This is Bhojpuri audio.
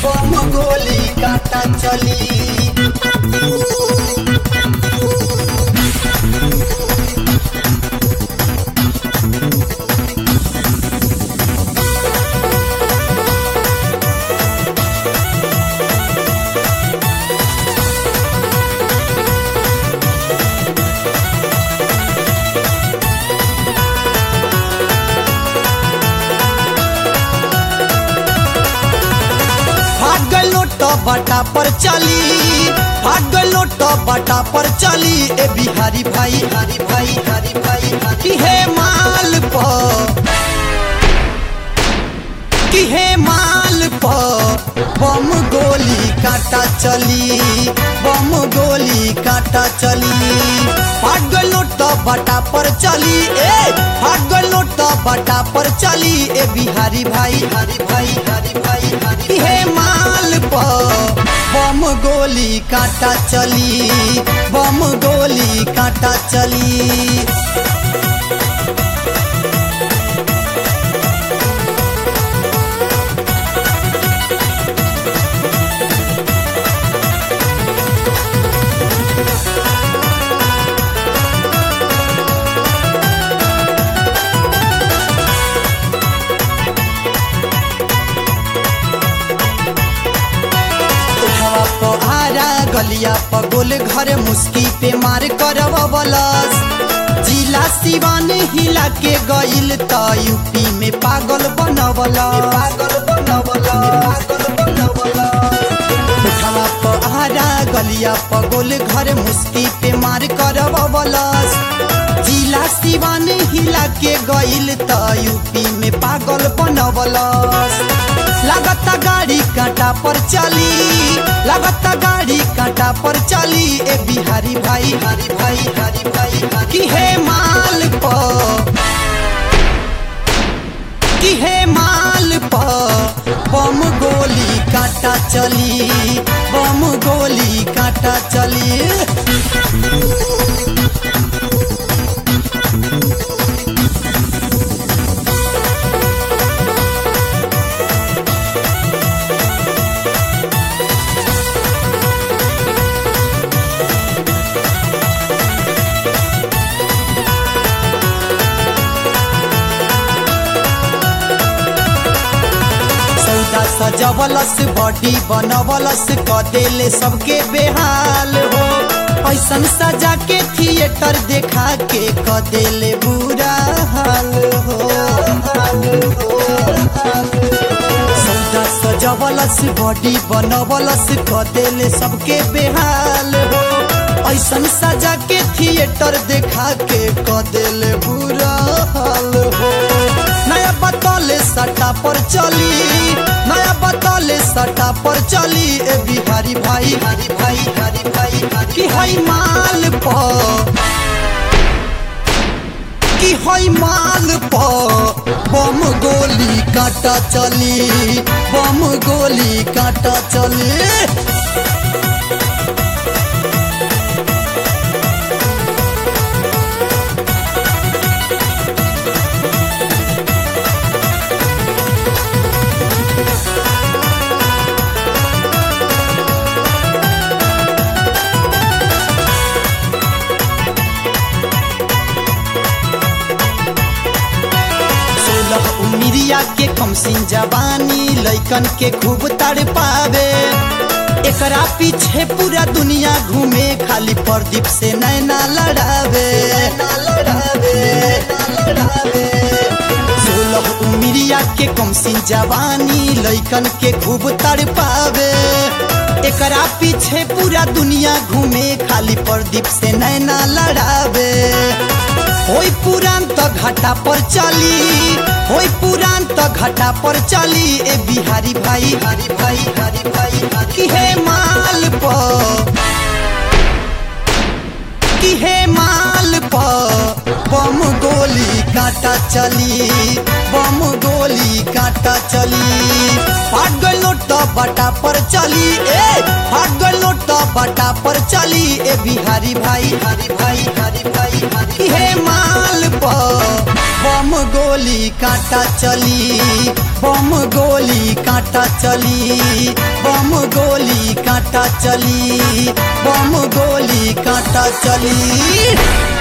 बम गोली काटा चली भाग गलो तो बटा पर चली भाग गलो तो बटा पर चली ए बिहारी भाई हरी भाई हरी भाई हरी हे माल पर कि हे माल पर बम गोली काटा चली बम गोली काटा चली भाग गलो तो बटा पर चली ए भाग गलो तो बटा पर चली ए बिहारी भाई हरी भाई हरी भाई हरी हे माल पर बम गोली काटा चली बम गोली काटा चली उठवा पहाड़ा गलिया पर गोल घर मुस्की पे मार करवलस जिला सिवान हिला के गइल त यूपी में पागल बनवल पागल बनवल पागल बनवल उठवा पहाड़ा गलिया पर गोल घर मुस्की पे मार करवलस जिला सिवान हिला के गइल त यूपी में पागल बनवलस लागता गाड़ी कांटा पर चली लागता गाड़ी कांटा पर चली ए बिहारी भाई हरी भाई हरी भाई हरी कि हे माल पर कि हे माल पर बम गोली काटा चली बम गोली काटा चली सौदा सजवलस बॉडी बनवलस क देले सबके बेहाल हो ऐसन सजा के थिएटर देखा के क देले बुरा हाल हो सौदा सजवलस बॉडी बनवलस क देले सबके बेहाल हो ऐसन सजा के थिएटर देखा के क देले बुरा हाल हो नया बतौले सटा पर चली नया बतौले सटा पर चली ए बिहारी भाई हरी भाई हरी भाई हरी कि हई माल पर कि हई माल पर बम गोली काटा चली बम गोली काटा चली सोलह उमिरिया के कमसिन जवानी लैकन के खूब तड़ पावे एकरा पीछे पूरा दुनिया घूमे खाली प्रदीप से नैना लड़ावे सोलह उमिरिया के कमसिन जवानी लैकन के खूब तड़ पावे एकरा पीछे पूरा दुनिया घूमे खाली प्रदीप से नैना लड़ावे होई पुरान त घाटा पर चली होई पुरान त घाटा पर चली ए बिहारी भाई हरी भाई हरी भाई हरी कि हे माल पर कि हे माल पर बम गोली काटा चली बम गोली काटा चली फाट गलो तो बटा पर चली ए फाट गलो तो बटा पर चली ए बिहारी भाई हरी भाई हरी भाई हरी हे माल पर बम गोली कांटा चली बम गोली कांटा चली बम गोली कांटा चली बम गोली कांटा चली